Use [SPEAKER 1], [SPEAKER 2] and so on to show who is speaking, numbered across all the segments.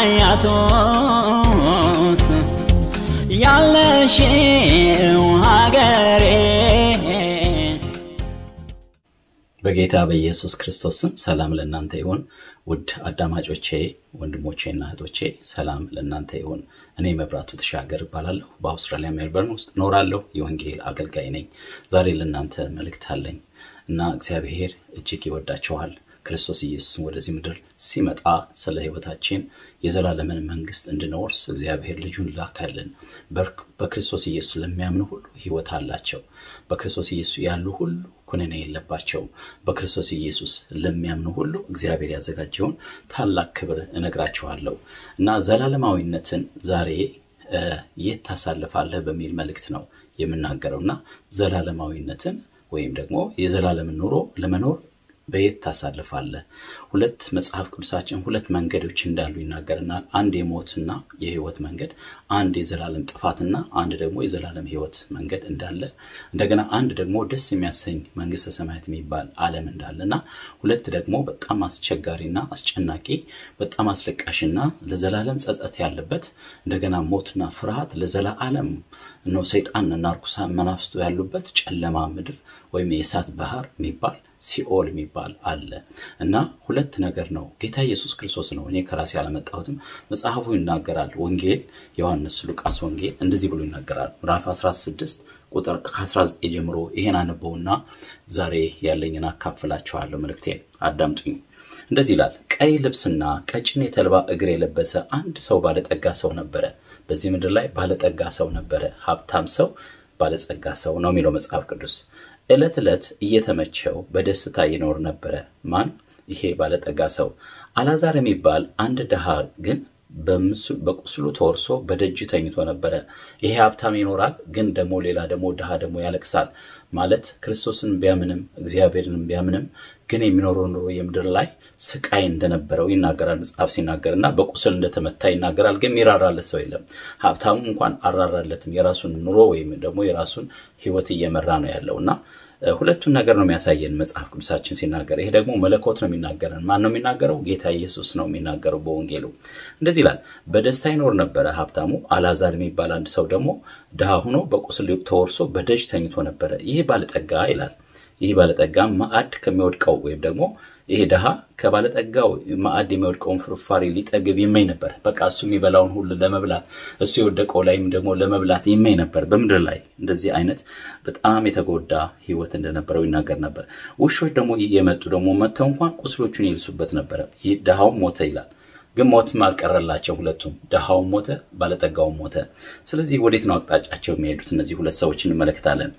[SPEAKER 1] አያቶስ ያለሽው ሀገሬ
[SPEAKER 2] በጌታ በኢየሱስ ክርስቶስ ስም ሰላም ለእናንተ ይሁን። ውድ አዳማጮቼ፣ ወንድሞቼና እህቶቼ ሰላም ለእናንተ ይሁን። እኔ መብራቱ ተሻገር እባላለሁ። በአውስትራሊያ ሜልበርን ውስጥ እኖራለሁ። የወንጌል አገልጋይ ነኝ። ዛሬ ለእናንተ መልእክት አለኝ እና እግዚአብሔር እጅግ ይወዳችኋል። ክርስቶስ ኢየሱስን ወደዚህ ምድር ሲመጣ ስለ ሕይወታችን የዘላለምን መንግስት እንድንወርስ እግዚአብሔር ልጁን ላከልን። በክርስቶስ ኢየሱስ ለሚያምኑ ሁሉ ሕይወት አላቸው። በክርስቶስ ኢየሱስ ያሉ ሁሉ ኩነኔ የለባቸውም። በክርስቶስ ኢየሱስ ለሚያምኑ ሁሉ እግዚአብሔር ያዘጋጀውን ታላቅ ክብር እነግራችኋለሁ እና ዘላለማዊነትን ዛሬ የት ታሳልፋለህ በሚል መልእክት ነው የምናገረው እና ዘላለማዊነትን ወይም ደግሞ የዘላለምን ኑሮ ለመኖር በየት ታሳልፋለህ? ሁለት መጽሐፍ ቅዱሳችን ሁለት መንገዶች እንዳሉ ይናገርናል። አንድ የሞትና የህይወት መንገድ፣ አንድ የዘላለም ጥፋትና አንድ ደግሞ የዘላለም ህይወት መንገድ እንዳለ እንደገና አንድ ደግሞ ደስ የሚያሰኝ መንግስተ ሰማያት የሚባል ዓለም እንዳለ እና ሁለት ደግሞ በጣም አስቸጋሪና አስጨናቂ በጣም አስለቃሽና ለዘላለም ጸጸት ያለበት እንደገና ሞትና ፍርሃት ለዘላለም ነው ሰይጣንና ርኩሳን መናፍስቱ ያሉበት ጨለማ ምድር ወይም የእሳት ባህር የሚባል ሲኦል የሚባል አለ እና ሁለት ነገር ነው። ጌታ ኢየሱስ ክርስቶስ ነው። እኔ ከራሴ ያለመጣሁትም መጽሐፉ ይናገራል። ወንጌል ዮሐንስ ሉቃስ ወንጌል እንደዚህ ብሎ ይናገራል። ምዕራፍ 16 ቁጥር ከ19 ጀምሮ ይሄን አነበውና ዛሬ ያለኝን አካፍላችኋለሁ። መልእክቴን አዳምጡኝ። እንደዚህ ይላል። ቀይ ልብስና ቀጭን የተልባ እግር የለበሰ አንድ ሰው ባለጠጋ ሰው ነበረ። በዚህ ምድር ላይ ባለጠጋ ሰው ነበረ። ሀብታም ሰው ባለጸጋ ሰው ነው የሚለው መጽሐፍ ቅዱስ ዕለት ዕለት እየተመቸው በደስታ ይኖር ነበረ። ማን? ይሄ ባለጠጋ ሰው። አላዛር የሚባል አንድ ድሃ ግን በቁስሉ ተወርሶ በደጅ ተኝቶ ነበረ። ይሄ ሀብታም ይኖራል፣ ግን ደግሞ ሌላ ደግሞ ድሃ ደግሞ ያለቅሳል። ማለት ክርስቶስን ቢያምንም እግዚአብሔርን ቢያምንም ግን የሚኖረው ኑሮ የምድር ላይ ስቃይ እንደነበረው ይናገራል መጽሐፍ ሲናገር እና በቁስል እንደተመታ ይናገራል። ግን የሚራራለት ሰው የለም። ሀብታሙ እንኳን አራራለትም። የራሱን ኑሮ ወይም ደግሞ የራሱን ሕይወት እየመራ ነው ያለው እና ሁለቱን ነገር ነው የሚያሳየን መጽሐፍ ቅዱሳችን ሲናገር። ይሄ ደግሞ መለኮት ነው የሚናገረን። ማን ነው የሚናገረው? ጌታ ኢየሱስ ነው የሚናገረው በወንጌሉ። እንደዚህ ይላል፣ በደስታ ይኖር ነበረ ሀብታሙ። አላዛር የሚባል አንድ ሰው ደግሞ ድሃ ሆኖ በቁስል ተወርሶ በደጅ ተኝቶ ነበረ። ይህ ባለጠጋ ይላል ይህ ባለጠጋ ማዕድ ከሚወድቀው ወይም ደግሞ ይሄ ድሃ ከባለጠጋው ማዕድ የሚወድቀውን ፍርፋሪ ሊጠግብ ይመኝ ነበር። በቃ እሱ የሚበላውን ሁሉ ለመብላት እሱ የወደቀው ላይም ደግሞ ለመብላት ይመኝ ነበር። በምድር ላይ እንደዚህ አይነት በጣም የተጎዳ ሕይወት እንደነበረው ይናገር ነበር። ውሾች ደግሞ የመጡ ደግሞ መጥተው እንኳን ቁስሎቹን ይልሱበት ነበረ። ይህ ድሃውም ሞተ ይላል። ግን ሞትም አልቀረላቸው። ሁለቱም ድሃውም ሞተ፣ ባለጠጋውም ሞተ። ስለዚህ ወዴት ነው አቅጣጫቸው የሚሄዱት? እነዚህ ሁለት ሰዎች እንመለከታለን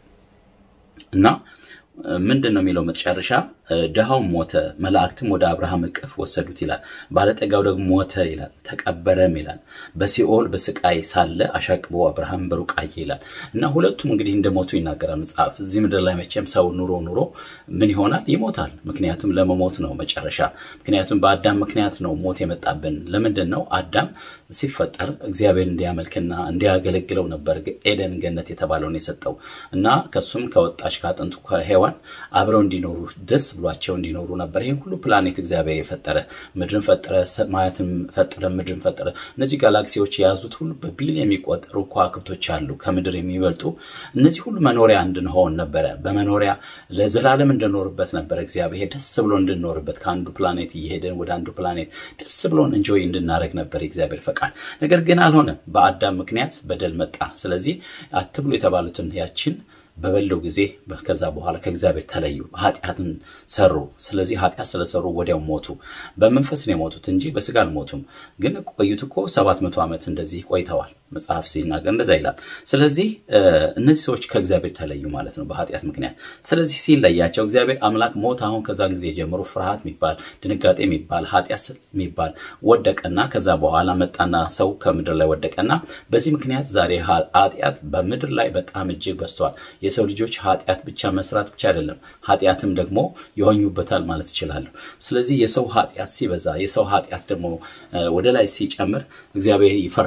[SPEAKER 2] እና ምንድን ነው የሚለው መጨረሻ ድሃውም ሞተ መላእክትም ወደ አብርሃም እቅፍ ወሰዱት ይላል ባለጠጋው ደግሞ ሞተ ይላል ተቀበረም ይላል በሲኦል በስቃይ ሳለ አሻቅቦ አብርሃም በሩቅ አየ ይላል እና ሁለቱም እንግዲህ እንደሞቱ ይናገራል መጽሐፍ እዚህ ምድር ላይ መቼም ሰው ኑሮ ኑሮ ምን ይሆናል ይሞታል ምክንያቱም ለመሞት ነው መጨረሻ ምክንያቱም በአዳም ምክንያት ነው ሞት የመጣብን ለምንድን ነው አዳም ሲፈጠር እግዚአብሔር እንዲያመልክና እንዲያገለግለው ነበር ኤደን ገነት የተባለውን የሰጠው እና ከሱም ከወጣች ከአጥንቱ ከሔዋን አብረው እንዲኖሩ ደስ ብሏቸው እንዲኖሩ ነበር ይህን ሁሉ ፕላኔት እግዚአብሔር የፈጠረ ምድርን ፈጠረ ሰማያትን ፈጠረ ምድርን ፈጠረ እነዚህ ጋላክሲዎች የያዙት ሁሉ በቢሊዮን የሚቆጠሩ ከዋክብቶች አሉ ከምድር የሚበልጡ እነዚህ ሁሉ መኖሪያ እንድንሆን ነበረ በመኖሪያ ለዘላለም እንድኖርበት ነበረ እግዚአብሔር ደስ ብሎ እንድንኖርበት ከአንዱ ፕላኔት እየሄደን ወደ አንዱ ፕላኔት ደስ ብሎን እንጆይ እንድናደረግ ነበር የእግዚአብሔር ፈቃድ ነገር ግን አልሆነም በአዳም ምክንያት በደል መጣ ስለዚህ አትብሎ የተባሉትን ያችን በበለው ጊዜ ከዛ በኋላ ከእግዚአብሔር ተለዩ ኃጢአትን ሰሩ ስለዚህ ኃጢአት ስለሰሩ ወዲያው ሞቱ በመንፈስ ነው የሞቱት እንጂ በስጋ አልሞቱም ግን ቆዩት እኮ ሰባት መቶ ዓመት እንደዚህ ቆይተዋል መጽሐፍ ሲናገር እንደዛ ይላል ስለዚህ እነዚህ ሰዎች ከእግዚአብሔር ተለዩ ማለት ነው በኃጢአት ምክንያት ስለዚህ ሲለያቸው እግዚአብሔር አምላክ ሞት አሁን ከዛን ጊዜ ጀምሮ ፍርሃት የሚባል ድንጋጤ የሚባል ኃጢአት የሚባል ወደቀና ከዛ በኋላ መጣና ሰው ከምድር ላይ ወደቀና በዚህ ምክንያት ዛሬ ኃጢአት በምድር ላይ በጣም እጅግ በዝተዋል የሰው ልጆች ኃጢአት ብቻ መስራት ብቻ አይደለም ኃጢአትም ደግሞ ይሆኙበታል ማለት ይችላሉ ስለዚህ የሰው ኃጢአት ሲበዛ የሰው ኃጢአት ደግሞ ወደ ላይ ሲጨምር እግዚአብሔር ይፈርዳል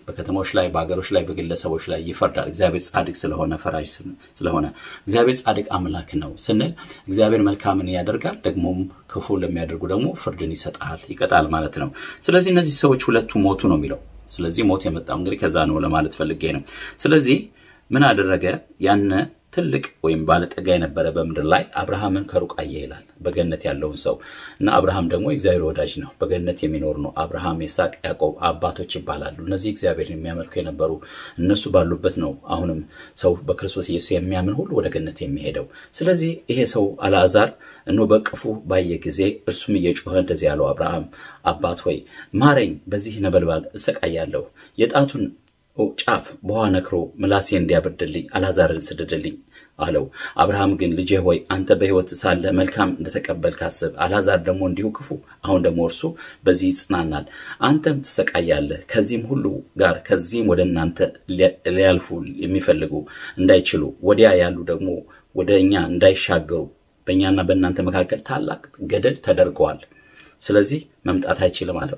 [SPEAKER 2] በከተሞች ላይ በሀገሮች ላይ በግለሰቦች ላይ ይፈርዳል እግዚአብሔር ጻድቅ ስለሆነ ፈራጅ ስለሆነ እግዚአብሔር ጻድቅ አምላክ ነው ስንል እግዚአብሔር መልካምን ያደርጋል ደግሞም ክፉ ለሚያደርጉ ደግሞ ፍርድን ይሰጣል ይቀጣል ማለት ነው ስለዚህ እነዚህ ሰዎች ሁለቱ ሞቱ ነው የሚለው ስለዚህ ሞት የመጣው እንግዲህ ከዛ ነው ለማለት ፈልጌ ነው ስለዚህ ምን አደረገ ያነ ትልቅ ወይም ባለጠጋ የነበረ በምድር ላይ አብርሃምን ከሩቅ አየ ይላል በገነት ያለውን ሰው እና አብርሃም ደግሞ እግዚአብሔር ወዳጅ ነው በገነት የሚኖር ነው አብርሃም ይስሐቅ ያዕቆብ አባቶች ይባላሉ እነዚህ እግዚአብሔር የሚያመልኩ የነበሩ እነሱ ባሉበት ነው አሁንም ሰው በክርስቶስ ኢየሱስ የሚያምን ሁሉ ወደ ገነት የሚሄደው ስለዚህ ይሄ ሰው አልዓዛር እኖ በቅፉ ባየ ጊዜ እርሱም እየጮኸ እንደዚህ ያለው አብርሃም አባት ሆይ ማረኝ በዚህ ነበልባል እሰቃያለሁ የጣቱን ጫፍ በውሃ ነክሮ ምላሴ እንዲያበርድልኝ አልዓዛርን ስደድልኝ አለው አብርሃም ግን ልጄ ሆይ አንተ በሕይወት ሳለ መልካም እንደተቀበል ካስብ አልዓዛር ደግሞ እንዲሁ ክፉ አሁን ደግሞ እርሱ በዚህ ይጽናናል አንተም ትሰቃያለህ ከዚህም ሁሉ ጋር ከዚህም ወደ እናንተ ሊያልፉ የሚፈልጉ እንዳይችሉ ወዲያ ያሉ ደግሞ ወደ እኛ እንዳይሻገሩ በእኛና በእናንተ መካከል ታላቅ ገደል ተደርገዋል ስለዚህ መምጣት አይችልም አለው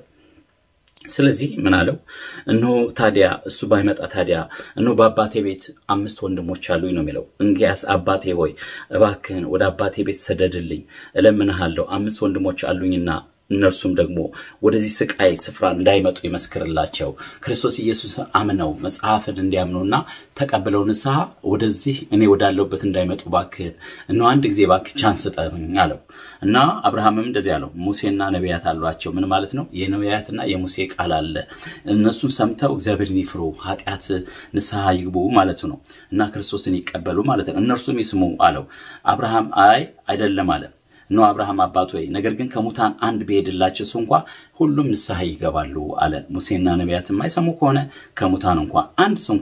[SPEAKER 2] ስለዚህ ምን አለው እነሆ ታዲያ እሱ ባይመጣ ታዲያ እነሆ በአባቴ ቤት አምስት ወንድሞች አሉኝ ነው የሚለው እንግያስ አባቴ ሆይ እባክህን ወደ አባቴ ቤት ሰደድልኝ እለምንሃለሁ አምስት ወንድሞች አሉኝና እነርሱም ደግሞ ወደዚህ ስቃይ ስፍራ እንዳይመጡ ይመስክርላቸው ክርስቶስ ኢየሱስ አምነው መጽሐፍን እንዲያምኑና ተቀብለው ንስሐ ወደዚህ እኔ ወዳለሁበት እንዳይመጡ ባክህን እነ አንድ ጊዜ ባክ ቻንስ ስጠኝ አለው እና አብርሃምም እንደዚህ አለው ሙሴና ነቢያት አሏቸው ምን ማለት ነው የነቢያትና የሙሴ ቃል አለ እነሱን ሰምተው እግዚአብሔርን ይፍሩ ኃጢአት ንስሐ ይግቡ ማለቱ ነው እና ክርስቶስን ይቀበሉ ማለት ነው እነርሱም ይስሙ አለው አብርሃም አይ አይደለም አለ እነሆ አብርሃም አባት ወይ ነገር ግን ከሙታን አንድ ቢሄድላቸው ሰው እንኳ ሁሉም ንስሐ ይገባሉ አለ ሙሴና ነቢያት የማይሰሙ ከሆነ ከሙታን እንኳ አንድ ሰው እንኳ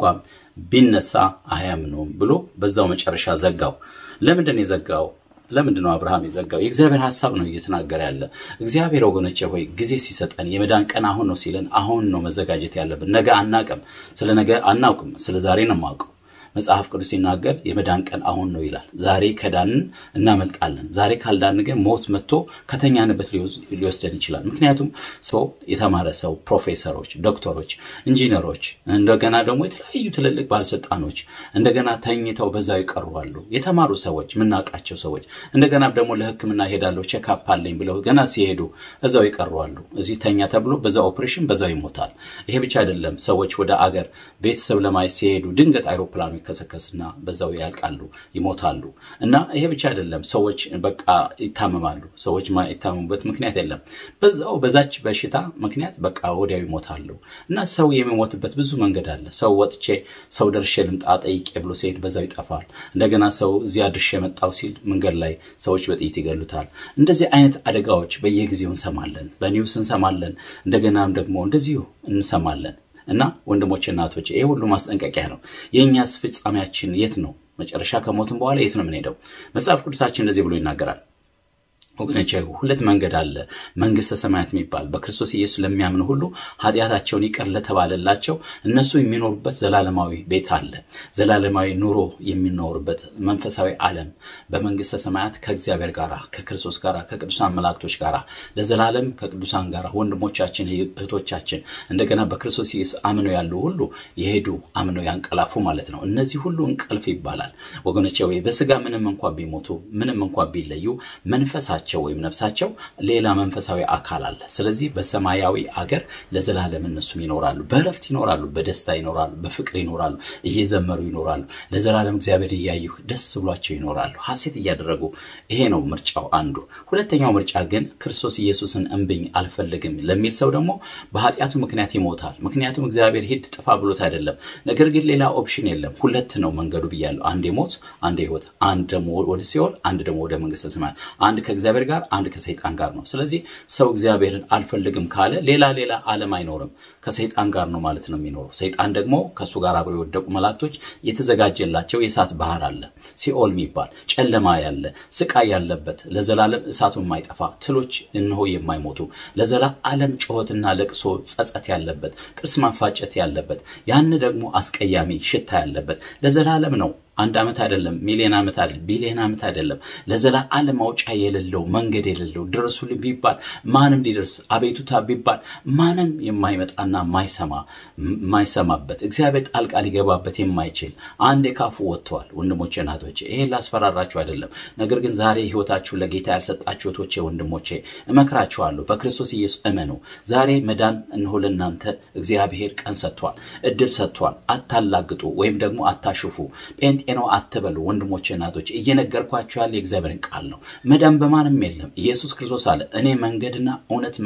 [SPEAKER 2] ቢነሳ አያምኑም ብሎ በዛው መጨረሻ ዘጋው ለምንድን የዘጋው ለምንድን ነው አብርሃም የዘጋው የእግዚአብሔር ሀሳብ ነው እየተናገረ ያለ እግዚአብሔር ወገኖቼ ሆይ ጊዜ ሲሰጠን የመዳን ቀን አሁን ነው ሲለን አሁን ነው መዘጋጀት ያለብን ነገ አናቅም ስለ ነገ አናውቅም ስለ ዛሬ ነው ማውቀው መጽሐፍ ቅዱስ ሲናገር የመዳን ቀን አሁን ነው ይላል ዛሬ ከዳንን እናመልጣለን ዛሬ ካልዳን ግን ሞት መጥቶ ከተኛንበት ሊወስደን ይችላል ምክንያቱም ሰው የተማረ ሰው ፕሮፌሰሮች ዶክተሮች ኢንጂነሮች እንደገና ደግሞ የተለያዩ ትልልቅ ባለስልጣኖች እንደገና ተኝተው በዛው ይቀሩዋሉ የተማሩ ሰዎች የምናውቃቸው ሰዎች እንደገና ደግሞ ለህክምና ሄዳለሁ ቼክአፕ አለኝ ብለው ገና ሲሄዱ እዛው ይቀሩዋሉ እዚህ ተኛ ተብሎ በዛ ኦፕሬሽን በዛው ይሞታል ይሄ ብቻ አይደለም ሰዎች ወደ አገር ቤተሰብ ለማየት ሲሄዱ ድንገት አይሮፕላኑ ይከሰከስና በዛው ያልቃሉ ይሞታሉ እና ይሄ ብቻ አይደለም ሰዎች በቃ ይታመማሉ ሰዎች የታመሙበት ምክንያት የለም በዛው በዛች በሽታ ምክንያት በቃ ወዲያው ይሞታሉ እና ሰው የሚሞትበት ብዙ መንገድ አለ ሰው ወጥቼ ሰው ደርሼ ልምጣ ጠይቄ ብሎ ሲሄድ በዛው ይጠፋል እንደገና ሰው እዚያ ድርሼ መጣው ሲል መንገድ ላይ ሰዎች በጥይት ይገሉታል እንደዚህ አይነት አደጋዎች በየጊዜው እንሰማለን በኒውስ እንሰማለን እንደገናም ደግሞ እንደዚሁ እንሰማለን እና ወንድሞች እናቶች ይሄ ሁሉ ማስጠንቀቂያ ነው የእኛስ ፍጻሜያችን የት ነው መጨረሻ ከሞትም በኋላ የት ነው የምንሄደው መጽሐፍ ቅዱሳችን እንደዚህ ብሎ ይናገራል ወገኖች ሁለት መንገድ አለ መንግስተ ሰማያት የሚባል በክርስቶስ ኢየሱስ ለሚያምኑ ሁሉ ኃጢአታቸውን ይቅር ለተባለላቸው እነሱ የሚኖሩበት ዘላለማዊ ቤት አለ ዘላለማዊ ኑሮ የሚኖሩበት መንፈሳዊ ዓለም በመንግስተ ሰማያት ከእግዚአብሔር ጋር ከክርስቶስ ጋር ከቅዱሳን መላእክቶች ጋር ለዘላለም ከቅዱሳን ጋር ወንድሞቻችን እህቶቻችን እንደገና በክርስቶስ ኢየሱስ አምነው ያሉ ሁሉ የሄዱ አምነው ያንቀላፉ ማለት ነው እነዚህ ሁሉ እንቅልፍ ይባላል ወገኖቼ ወይ በስጋ ምንም እንኳ ቢሞቱ ምንም እንኳ ቢለዩ መንፈሳቸው ነፍሳቸው ወይም ነፍሳቸው ሌላ መንፈሳዊ አካል አለ ስለዚህ በሰማያዊ አገር ለዘላለም እነሱም ይኖራሉ በረፍት ይኖራሉ በደስታ ይኖራሉ በፍቅር ይኖራሉ እየዘመሩ ይኖራሉ ለዘላለም እግዚአብሔር እያዩ ደስ ብሏቸው ይኖራሉ ሀሴት እያደረጉ ይሄ ነው ምርጫው አንዱ ሁለተኛው ምርጫ ግን ክርስቶስ ኢየሱስን እንብኝ አልፈልግም ለሚል ሰው ደግሞ በኃጢአቱ ምክንያት ይሞታል ምክንያቱም እግዚአብሔር ሂድ ጥፋ ብሎት አይደለም ነገር ግን ሌላ ኦፕሽን የለም ሁለት ነው መንገዱ ብያለሁ አንድ ሞት አንድ ህይወት አንድ ደግሞ ወደ ሲኦል አንድ ደግሞ ወደ መንግስተ ሰማያት አንድ ከእግዚአብሔር ጋር አንድ ከሰይጣን ጋር ነው ስለዚህ ሰው እግዚአብሔርን አልፈልግም ካለ ሌላ ሌላ ዓለም አይኖርም ከሰይጣን ጋር ነው ማለት ነው የሚኖረው ሰይጣን ደግሞ ከእሱ ጋር አብረው የወደቁ መላእክቶች የተዘጋጀላቸው የእሳት ባህር አለ ሲኦል የሚባል ጨለማ ያለ ስቃይ ያለበት ለዘላለም እሳቱ የማይጠፋ ትሎች እንሆ የማይሞቱ ለዘላለም ጩኸትና ለቅሶ ጸጸት ያለበት ጥርስ ማፋጨት ያለበት ያን ደግሞ አስቀያሚ ሽታ ያለበት ለዘላለም ነው አንድ ዓመት አይደለም፣ ሚሊዮን ዓመት አይደለም፣ ቢሊዮን ዓመት አይደለም። ለዘላለም ማውጫ የሌለው መንገድ የሌለው ድረሱልኝ ቢባል ማንም ሊደርስ አቤቱታ ቢባል ማንም የማይመጣና የማይሰማ የማይሰማበት እግዚአብሔር ጣልቃ ሊገባበት የማይችል አንድ ካፉ ወጥተዋል። ወንድሞቼ እናቶቼ፣ ይሄን ላስፈራራችሁ አይደለም። ነገር ግን ዛሬ ህይወታችሁ ለጌታ ያልሰጣችሁ እህቶቼ፣ ወንድሞቼ እመክራችኋለሁ። በክርስቶስ ኢየሱስ እመኑ። ዛሬ መዳን እንሆ ለእናንተ እግዚአብሔር ቀን ሰጥቷል፣ እድል ሰጥቷል። አታላግጡ ወይም ደግሞ አታሽፉ። ጴንጤ ነው አትበሉ። ወንድሞቼ እናቶች፣ እየነገርኳችሁ ያለ የእግዚአብሔርን ቃል ነው። መዳን በማንም የለም። ኢየሱስ ክርስቶስ አለ እኔ መንገድና እውነት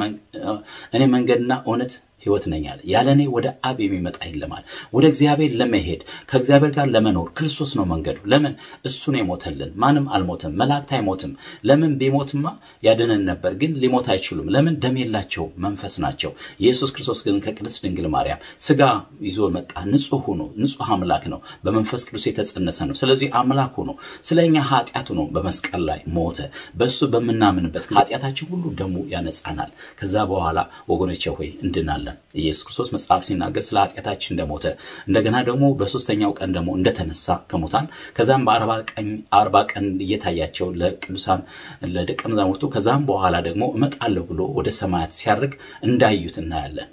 [SPEAKER 2] እኔ መንገድና እውነት ህይወት ነኝ አለ። ያለ እኔ ወደ አብ የሚመጣ የለማል። ወደ እግዚአብሔር ለመሄድ ከእግዚአብሔር ጋር ለመኖር ክርስቶስ ነው መንገዱ። ለምን እሱ ነው የሞተልን። ማንም አልሞትም። መላእክት አይሞትም። ለምን ቢሞትማ ያድነን ነበር፣ ግን ሊሞት አይችሉም። ለምን ደም የላቸው መንፈስ ናቸው። ኢየሱስ ክርስቶስ ግን ከቅድስት ድንግል ማርያም ስጋ ይዞ መጣ። ንጹህ ሆኖ ንጹህ አምላክ ነው። በመንፈስ ቅዱስ የተጸነሰ ነው። ስለዚህ አምላክ ሆኖ ስለ እኛ ኃጢአት ሆኖ በመስቀል ላይ ሞተ። በእሱ በምናምንበት ኃጢአታችን ሁሉ ደሙ ያነጻናል። ከዛ በኋላ ወገኖቼ ሆይ እንድናለን። ኢየሱስ ክርስቶስ መጽሐፍ ሲናገር ስለ ኃጢአታችን እንደሞተ እንደገና ደግሞ በሶስተኛው ቀን ደግሞ እንደተነሳ ከሙታን ከዛም በአርባ ቀን እየታያቸው ለቅዱሳን ለደቀ መዛሙርቱ ከዛም በኋላ ደግሞ እመጣለሁ ብሎ ወደ ሰማያት ሲያርግ እንዳዩት እናያለን።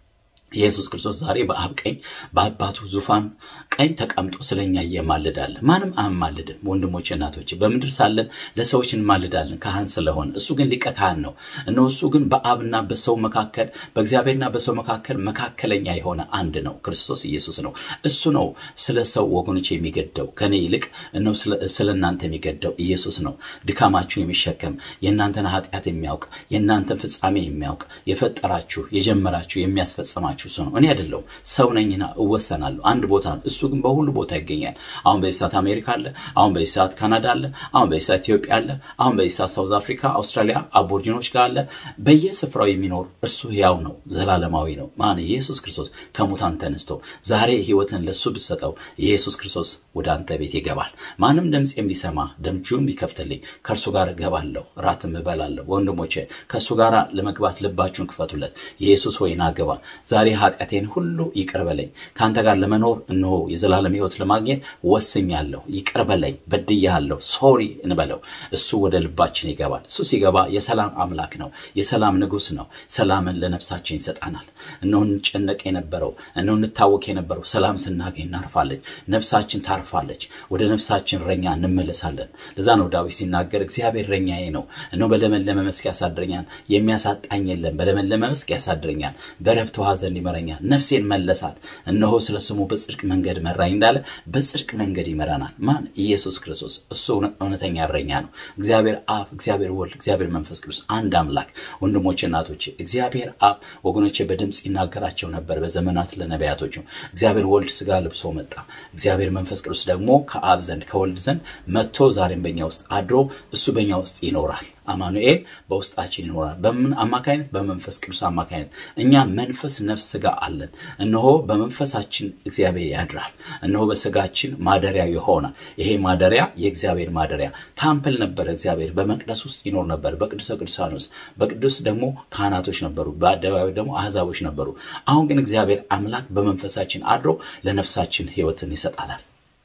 [SPEAKER 2] ኢየሱስ ክርስቶስ ዛሬ በአብ ቀኝ በአባቱ ዙፋን ቀኝ ተቀምጦ ስለኛ እየማልዳል። ማንም አያማልድም። ወንድሞች እናቶች፣ በምድር ሳለን ለሰዎች እንማልዳለን ካህን ስለሆን፣ እሱ ግን ሊቀ ካህን ነው። እነሆ እሱ ግን በአብና በሰው መካከል በእግዚአብሔርና በሰው መካከል መካከለኛ የሆነ አንድ ነው፣ ክርስቶስ ኢየሱስ ነው። እሱ ነው ስለ ሰው ወገኖች የሚገደው ከኔ ይልቅ እነሆ ስለ እናንተ የሚገደው ኢየሱስ ነው። ድካማችሁን የሚሸከም የእናንተን ኃጢአት የሚያውቅ የእናንተን ፍጻሜ የሚያውቅ የፈጠራችሁ የጀመራችሁ የሚያስፈጽማችሁ እሱ ነው። እኔ አይደለሁም ሰው ነኝና እወሰናለሁ። አንድ ቦታ ነው። እሱ ግን በሁሉ ቦታ ይገኛል። አሁን በዚህ ሰዓት አሜሪካ አለ። አሁን በዚህ ሰዓት ካናዳ አለ። አሁን በዚህ ሰዓት ኢትዮጵያ አለ። አሁን በዚህ ሰዓት ሳውዝ አፍሪካ፣ አውስትራሊያ አቦርጂኖች ጋር አለ። በየስፍራው የሚኖር እርሱ ሕያው ነው፣ ዘላለማዊ ነው። ማን ኢየሱስ ክርስቶስ ከሙታን ተነስቶ ዛሬ ሕይወትን ለእሱ ብሰጠው ኢየሱስ ክርስቶስ ወደ አንተ ቤት ይገባል። ማንም ድምፅ ቢሰማ ደምጁን ቢከፍትልኝ ከእርሱ ጋር እገባለሁ፣ ራትም እበላለሁ። ወንድሞቼ ከእሱ ጋር ለመግባት ልባችሁን ክፈቱለት። ኢየሱስ ሆይ ና ግባ ዛሬ ኃጢአቴን ሁሉ ይቅር በለኝ። ከአንተ ጋር ለመኖር እነሆ የዘላለም ሕይወት ለማግኘት ወስኛለሁ። ይቅር በለኝ፣ በድያለሁ፣ ሶሪ እንበለው። እሱ ወደ ልባችን ይገባል። እሱ ሲገባ የሰላም አምላክ ነው፣ የሰላም ንጉሥ ነው። ሰላምን ለነፍሳችን ይሰጣናል። እነሆ እንጨነቅ የነበረው እነሆ እንታወክ የነበረው ሰላም ስናገኝ እናርፋለች፣ ነፍሳችን ታርፋለች። ወደ ነፍሳችን እረኛ እንመለሳለን። ለዛ ነው ዳዊት ሲናገር እግዚአብሔር እረኛዬ ነው፣ እነሆ በለመለመ መስክ ያሳድረኛል፣ የሚያሳጣኝ የለም። በለመለመ መስክ ያሳድረኛል፣ በረፍት ውኃ ዘንድ ይመረኛል። ነፍሴን መለሳት። እነሆ ስለ ስሙ በጽድቅ መንገድ መራኝ እንዳለ በጽድቅ መንገድ ይመራናል። ማን? ኢየሱስ ክርስቶስ። እሱ እውነተኛ እረኛ ነው። እግዚአብሔር አብ፣ እግዚአብሔር ወልድ፣ እግዚአብሔር መንፈስ ቅዱስ አንድ አምላክ። ወንድሞቼ እናቶቼ፣ እግዚአብሔር አብ ወገኖቼ በድምፅ ይናገራቸው ነበር በዘመናት ለነቢያቶቹ። እግዚአብሔር ወልድ ስጋ ልብሶ መጣ። እግዚአብሔር መንፈስ ቅዱስ ደግሞ ከአብ ዘንድ ከወልድ ዘንድ መጥቶ ዛሬም በኛ ውስጥ አድሮ እሱ በኛ ውስጥ ይኖራል። አማኑኤል በውስጣችን ይኖራል። በምን አማካይነት? በመንፈስ ቅዱስ አማካይነት። እኛ መንፈስ፣ ነፍስ፣ ስጋ አለን። እነሆ በመንፈሳችን እግዚአብሔር ያድራል። እነሆ በስጋችን ማደሪያ ይሆናል። ይሄ ማደሪያ የእግዚአብሔር ማደሪያ ታምፕል ነበረ። እግዚአብሔር በመቅደስ ውስጥ ይኖር ነበር፣ በቅዱሰ ቅዱሳን ውስጥ። በቅዱስ ደግሞ ካህናቶች ነበሩ፣ በአደባባይ ደግሞ አሕዛቦች ነበሩ። አሁን ግን እግዚአብሔር አምላክ በመንፈሳችን አድሮ ለነፍሳችን ሕይወትን ይሰጣታል።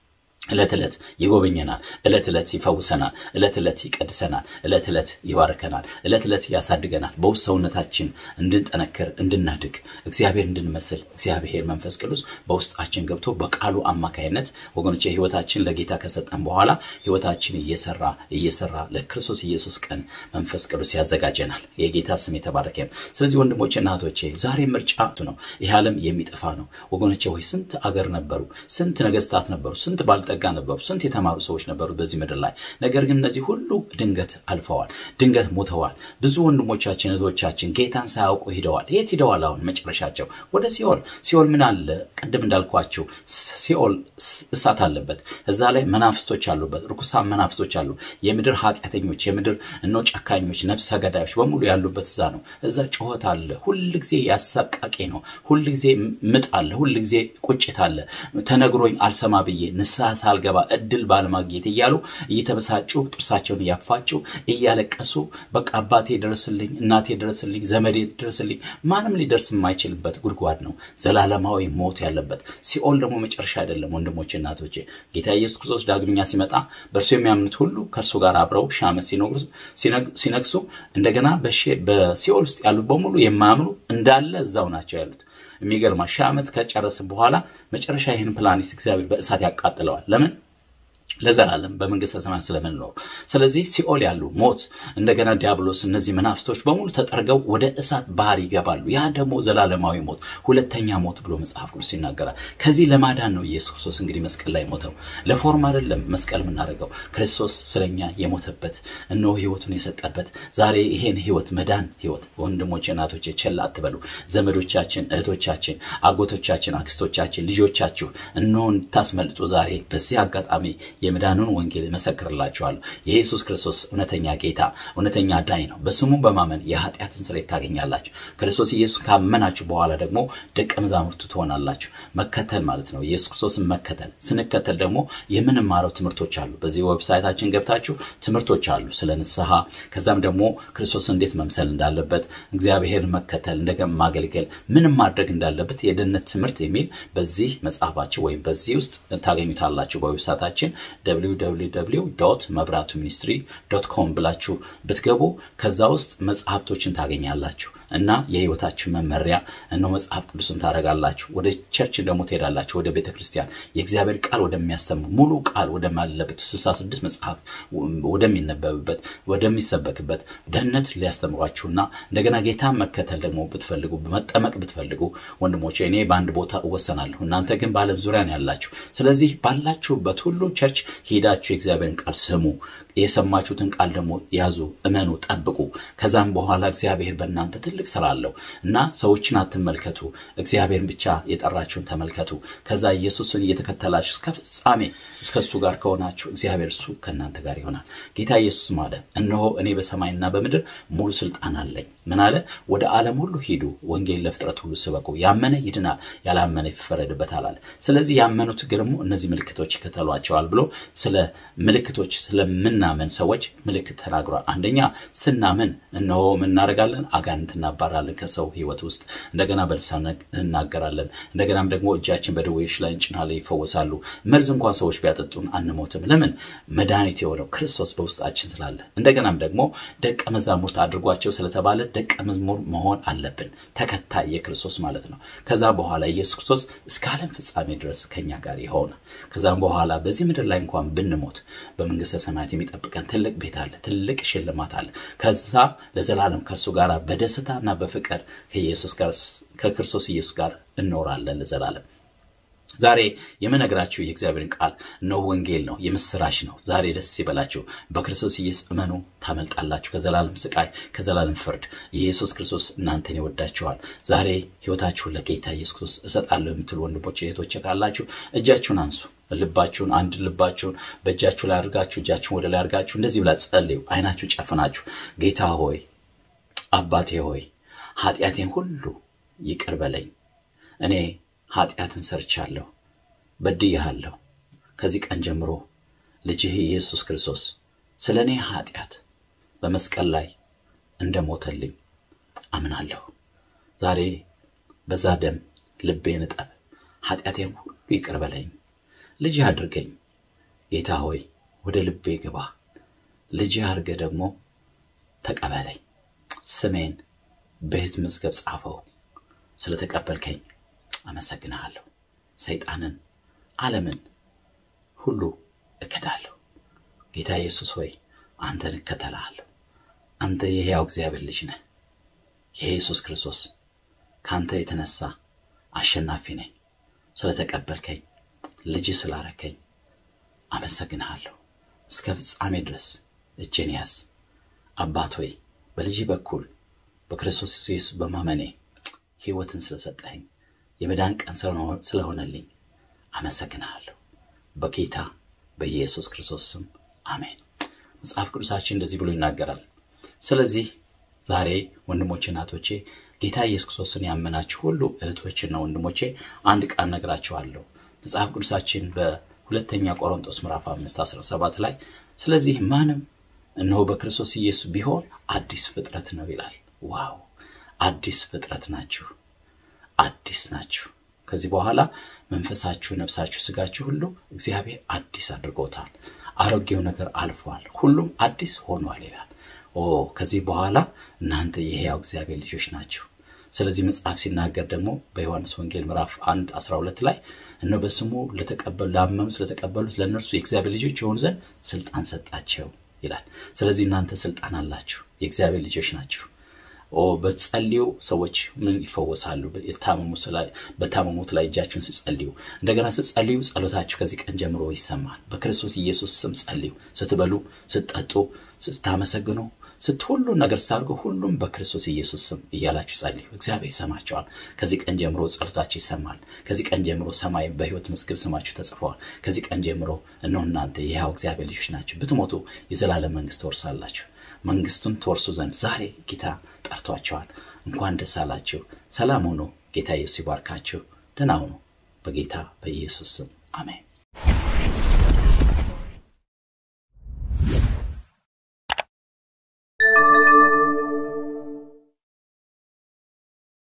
[SPEAKER 2] ዕለት ዕለት ይጎበኘናል። ዕለት ዕለት ይፈውሰናል። ዕለት ዕለት ይቀድሰናል። ዕለት ዕለት ይባርከናል። ዕለት ዕለት ያሳድገናል። በውስጥ ሰውነታችን እንድንጠነክር እንድናድግ፣ እግዚአብሔር እንድንመስል እግዚአብሔር መንፈስ ቅዱስ በውስጣችን ገብቶ በቃሉ አማካይነት ወገኖች ህይወታችን ለጌታ ከሰጠን በኋላ ህይወታችን እየሰራ እየሰራ ለክርስቶስ ኢየሱስ ቀን መንፈስ ቅዱስ ያዘጋጀናል። የጌታ ስም የተባረከ ነው። ስለዚህ ወንድሞችና እህቶቼ ዛሬ ምርጫ ነው። ይህ ዓለም የሚጠፋ ነው። ወገኖቼ ሆይ ስንት አገር ነበሩ፣ ስንት ነገስታት ነበሩ፣ ስንት ባልጠ ጋ ነበሩ። ስንት የተማሩ ሰዎች ነበሩ በዚህ ምድር ላይ። ነገር ግን እነዚህ ሁሉ ድንገት አልፈዋል፣ ድንገት ሞተዋል። ብዙ ወንድሞቻችን እህቶቻችን ጌታን ሳያውቁ ሂደዋል። የት ሂደዋል? አሁን መጨረሻቸው ወደ ሲኦል። ሲኦል ምን አለ? ቅድም እንዳልኳቸው ሲኦል እሳት አለበት። እዛ ላይ መናፍስቶች አሉበት፣ ርኩሳን መናፍስቶች አሉ። የምድር ኃጢአተኞች፣ የምድር እኖ ጨካኞች፣ ነፍሰ ገዳዮች በሙሉ ያሉበት እዛ ነው። እዛ ጩኸት አለ። ሁል ጊዜ ያሳቃቂ ነው። ሁል ጊዜ ምጥ አለ። ሁል ጊዜ ቁጭት አለ። ተነግሮኝ አልሰማ ብዬ ንስሐ ሳልገባ እድል ባለማግኘት እያሉ እየተበሳጩ ጥርሳቸውን እያፋጩ እያለቀሱ በቃ አባቴ ድረስልኝ፣ እናቴ ድረስልኝ፣ ዘመዴ ድረስልኝ። ማንም ሊደርስ የማይችልበት ጉድጓድ ነው፣ ዘላለማዊ ሞት ያለበት። ሲኦል ደግሞ መጨረሻ አይደለም። ወንድሞቼ እናቶቼ፣ ጌታ ኢየሱስ ክርስቶስ ዳግመኛ ሲመጣ በእርሱ የሚያምኑት ሁሉ ከእርሱ ጋር አብረው ሺህ ዓመት ሲነግሱ እንደገና በሲኦል ውስጥ ያሉት በሙሉ የማያምኑ እንዳለ እዛው ናቸው ያሉት። የሚገርማ ሺህ ዓመት ከጨረስን በኋላ መጨረሻ ይህን ፕላኔት እግዚአብሔር በእሳት ያቃጥለዋል። ለምን? ለዘላለም በመንግስተ ሰማያት ስለምንኖር። ስለዚህ ሲኦል ያሉ ሞት፣ እንደገና ዲያብሎስ፣ እነዚህ መናፍስቶች በሙሉ ተጠርገው ወደ እሳት ባህር ይገባሉ። ያ ደግሞ ዘላለማዊ ሞት፣ ሁለተኛ ሞት ብሎ መጽሐፍ ቅዱስ ይናገራል። ከዚህ ለማዳን ነው ኢየሱስ ክርስቶስ እንግዲህ መስቀል ላይ ሞተው። ለፎርም አይደለም መስቀል የምናደርገው፣ ክርስቶስ ስለኛ የሞተበት እነሆ ህይወቱን የሰጠበት ዛሬ ይሄን ህይወት መዳን ህይወት ወንድሞቼ፣ እናቶቼ ቸል አትበሉ። ዘመዶቻችን፣ እህቶቻችን፣ አጎቶቻችን፣ አክስቶቻችን፣ ልጆቻችሁ እነሆ እንድታስመልጡ ዛሬ በዚህ አጋጣሚ የመዳኑን ወንጌል እመሰክርላችኋለሁ። የኢየሱስ ክርስቶስ እውነተኛ ጌታ እውነተኛ ዳኝ ነው። በስሙ በማመን የኃጢአትን ስርየት ታገኛላችሁ። ክርስቶስ ኢየሱስ ካመናችሁ በኋላ ደግሞ ደቀ መዛሙርቱ ትሆናላችሁ። መከተል ማለት ነው፣ ኢየሱስ ክርስቶስን መከተል። ስንከተል ደግሞ የምንማረው ትምህርቶች አሉ። በዚህ ዌብሳይታችን ገብታችሁ ትምህርቶች አሉ ስለ ንስሐ፣ ከዛም ደግሞ ክርስቶስ እንዴት መምሰል እንዳለበት፣ እግዚአብሔርን መከተል፣ እንደገና ማገልገል፣ ምንም ማድረግ እንዳለበት የደህንነት ትምህርት የሚል በዚህ መጽሐፋችን ወይም በዚህ ውስጥ ታገኙታላችሁ በዌብሳይታችን www መብራቱ ሚኒስትሪ ዶት ኮም ብላችሁ ብትገቡ ከዛ ውስጥ መጽሐፍቶችን ታገኛላችሁ እና የህይወታችን መመሪያ እነሆ መጽሐፍ ቅዱስን ታደርጋላችሁ። ወደ ቸርች ደግሞ ትሄዳላችሁ፣ ወደ ቤተ ክርስቲያን የእግዚአብሔር ቃል ወደሚያስተምር ሙሉ ቃል ወደማለበት 66 መጽሐፍት ወደሚነበብበት ወደሚሰበክበት ደህንነት ሊያስተምሯችሁና እንደገና ጌታን መከተል ደግሞ ብትፈልጉ መጠመቅ ብትፈልጉ ወንድሞቼ እኔ በአንድ ቦታ እወሰናለሁ፣ እናንተ ግን በዓለም ዙሪያ ነው ያላችሁ። ስለዚህ ባላችሁበት ሁሉ ቸርች ሄዳችሁ የእግዚአብሔርን ቃል ስሙ። የሰማችሁትን ቃል ደግሞ ያዙ፣ እመኑ፣ ጠብቁ። ከዛም በኋላ እግዚአብሔር በእናንተ ትልቅ ስራ አለው እና ሰዎችን አትመልከቱ፣ እግዚአብሔርን ብቻ የጠራችሁን ተመልከቱ። ከዛ ኢየሱስን እየተከተላችሁ እስከ ፍጻሜ እስከ እሱ ጋር ከሆናችሁ እግዚአብሔር እሱ ከእናንተ ጋር ይሆናል። ጌታ ኢየሱስ ማለ እነሆ እኔ በሰማይና በምድር ሙሉ ስልጣን አለኝ። ምን አለ? ወደ ዓለም ሁሉ ሂዱ፣ ወንጌል ለፍጥረት ሁሉ ስበኩ። ያመነ ይድናል፣ ያላመነ ይፈረድበታል አለ። ስለዚህ ያመኑት ደግሞ እነዚህ ምልክቶች ይከተሏቸዋል ብሎ ስለ ምልክቶች ስለምናምን ሰዎች ምልክት ተናግሯል። አንደኛ ስናምን እነሆ ምን እናደርጋለን? አጋንንት እናባራለን ከሰው ህይወት ውስጥ እንደገና በልሳን እናገራለን። እንደገናም ደግሞ እጃችን በደዌዎች ላይ እንጭናለን፣ ይፈወሳሉ። መርዝ እንኳን ሰዎች ቢያጠጡን አንሞትም። ለምን? መድኃኒት የሆነው ክርስቶስ በውስጣችን ስላለ። እንደገናም ደግሞ ደቀ መዛሙርት አድርጓቸው ስለተባለ ደቀ መዝሙር መሆን አለብን፣ ተከታይ የክርስቶስ ማለት ነው። ከዛ በኋላ ኢየሱስ ክርስቶስ እስከ ዓለም ፍጻሜ ድረስ ከኛ ጋር ይሆናል። ከዛም በኋላ በዚህ ምድር ላይ እንኳን ብንሞት በመንግስተ ሰማያት የሚጠብቀን ትልቅ ቤት አለ፣ ትልቅ ሽልማት አለ። ከዛ ለዘላለም ከእርሱ ጋር በደስታና በፍቅር ከኢየሱስ ጋር ከክርስቶስ ኢየሱስ ጋር እንኖራለን ለዘላለም። ዛሬ የምነግራችሁ የእግዚአብሔርን ቃል ነው፣ ወንጌል ነው፣ የምስራች ነው። ዛሬ ደስ ይበላችሁ፣ በክርስቶስ ኢየሱስ እመኑ፣ ታመልጣላችሁ ከዘላለም ስቃይ፣ ከዘላለም ፍርድ። ኢየሱስ ክርስቶስ እናንተን ይወዳችኋል። ዛሬ ህይወታችሁን ለጌታ ኢየሱስ ክርስቶስ እሰጣለሁ የምትሉ ወንድሞች እህቶች ካላችሁ እጃችሁን አንሱ። ልባችሁን አንድ ልባችሁን በእጃችሁ ላይ አድርጋችሁ እጃችሁን ወደ ላይ አድርጋችሁ እንደዚህ ብላ ጸልዩ። አይናችሁን ጨፍናችሁ ጌታ ሆይ አባቴ ሆይ ኃጢአቴን ሁሉ ይቅር በለኝ። እኔ ኃጢአትን ሰርቻለሁ፣ በድያለሁ። ከዚህ ቀን ጀምሮ ልጅህ ኢየሱስ ክርስቶስ ስለ እኔ ኃጢአት በመስቀል ላይ እንደ ሞተልኝ አምናለሁ። ዛሬ በዛ ደም ልቤን እጠብ፣ ኃጢአቴን ሁሉ ይቅር በለኝ፣ ልጅህ አድርገኝ። ጌታ ሆይ ወደ ልቤ ግባ፣ ልጅህ አድርገህ ደግሞ ተቀበለኝ። ስሜን በሕይወት መዝገብ ጻፈው። ስለተቀበልከኝ አመሰግንሃለሁ። ሰይጣንን፣ ዓለምን ሁሉ እክዳለሁ። ጌታ ኢየሱስ ሆይ አንተን እከተልሃለሁ። አንተ የሕያው እግዚአብሔር ልጅ ነህ። የኢየሱስ ክርስቶስ ከአንተ የተነሳ አሸናፊ ነኝ። ስለተቀበልከኝ ልጅ ስላረከኝ አመሰግንሃለሁ። እስከ ፍጻሜ ድረስ እጄን ያዝ። አባት ሆይ በልጅ በኩል በክርስቶስ ኢየሱስ በማመኔ ሕይወትን ስለሰጠኸኝ የመዳን ቀን ስለሆነልኝ አመሰግንሃለሁ። በጌታ በኢየሱስ ክርስቶስ ስም አሜን። መጽሐፍ ቅዱሳችን እንደዚህ ብሎ ይናገራል። ስለዚህ ዛሬ ወንድሞቼ፣ እናቶቼ ጌታ ኢየሱስ ክርስቶስን ያመናችሁ ሁሉ እህቶችና ወንድሞቼ አንድ ቃል ነግራችኋለሁ። መጽሐፍ ቅዱሳችን ሁለተኛ ቆሮንቶስ ምዕራፍ 5 17 ላይ ስለዚህ ማንም እነሆ በክርስቶስ ኢየሱስ ቢሆን አዲስ ፍጥረት ነው ይላል። ዋው! አዲስ ፍጥረት ናችሁ፣ አዲስ ናችሁ። ከዚህ በኋላ መንፈሳችሁ፣ ነፍሳችሁ፣ ስጋችሁ ሁሉ እግዚአብሔር አዲስ አድርጎታል። አሮጌው ነገር አልፏል፣ ሁሉም አዲስ ሆኗል ይላል። ኦ ከዚህ በኋላ እናንተ የሕያው እግዚአብሔር ልጆች ናችሁ። ስለዚህ መጽሐፍ ሲናገር ደግሞ በዮሐንስ ወንጌል ምዕራፍ 1 12 ላይ እነ በስሙ ለተቀበሉ ላመኑት ለተቀበሉት ለእነርሱ የእግዚአብሔር ልጆች የሆኑ ዘንድ ስልጣን ሰጣቸው ይላል። ስለዚህ እናንተ ስልጣን አላችሁ፣ የእግዚአብሔር ልጆች ናችሁ። ኦ በጸልዩ ሰዎች ምን ይፈወሳሉ? በታመሙት ላይ እጃችሁን ስጸልዩ፣ እንደገና ስጸልዩ ጸሎታችሁ ከዚህ ቀን ጀምሮ ይሰማል። በክርስቶስ ኢየሱስ ስም ጸልዩ። ስትበሉ፣ ስትጠጡ፣ ስታመሰግኑ ስትሁሉ ነገር ስታደርጉ ሁሉም በክርስቶስ ኢየሱስ ስም እያላችሁ ጸልዩ። እግዚአብሔር ይሰማቸዋል። ከዚህ ቀን ጀምሮ ጸሎታችሁ ይሰማል። ከዚህ ቀን ጀምሮ ሰማይ በሕይወት መዝገብ ስማችሁ ተጽፈዋል። ከዚህ ቀን ጀምሮ እነሆ እናንተ የሕያው እግዚአብሔር ልጆች ናችሁ። ብትሞቱ የዘላለም መንግስት ትወርሳላችሁ። መንግስቱን ትወርሱ ዘንድ ዛሬ ጌታ ጠርቷቸዋል። እንኳን ደስ አላችሁ። ሰላም ሁኑ። ጌታ ኢየሱስ ይባርካችሁ። ደህና ሁኑ። በጌታ በኢየሱስ ስም አሜን።